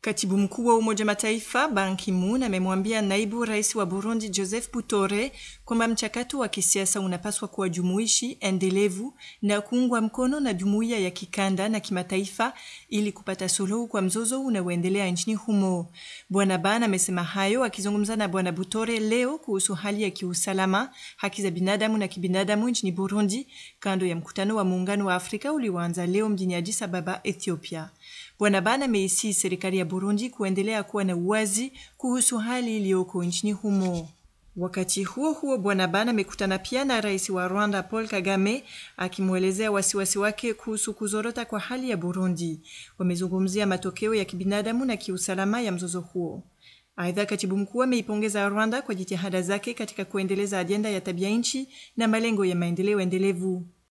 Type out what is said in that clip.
Katibu mkuu wa Umoja Mataifa Ban Ki-moon amemwambia naibu rais wa Burundi Joseph Butore kwamba mchakato wa kisiasa unapaswa kuwa jumuishi, endelevu na kuungwa mkono na jumuiya ya kikanda na kimataifa ili kupata suluhu kwa mzozo unaoendelea nchini humo. Bwana Ban amesema hayo akizungumza na Bwana Butore leo kuhusu hali ya kiusalama, haki za binadamu na kibinadamu nchini Burundi kando ya mkutano wa Muungano wa Afrika ulioanza leo mjini Addis Ababa, Ethiopia. Bwana Ban ameisihi serikali ya Burundi kuendelea kuwa na uwazi kuhusu hali iliyoko nchini humo. Wakati huo huo, Bwana Ban amekutana pia na rais wa Rwanda Paul Kagame akimwelezea wasiwasi wake kuhusu kuzorota kwa hali ya Burundi. Wamezungumzia matokeo ya kibinadamu na kiusalama ya mzozo huo. Aidha, katibu mkuu ameipongeza Rwanda kwa jitihada zake katika kuendeleza ajenda ya tabia nchi na malengo ya maendeleo endelevu.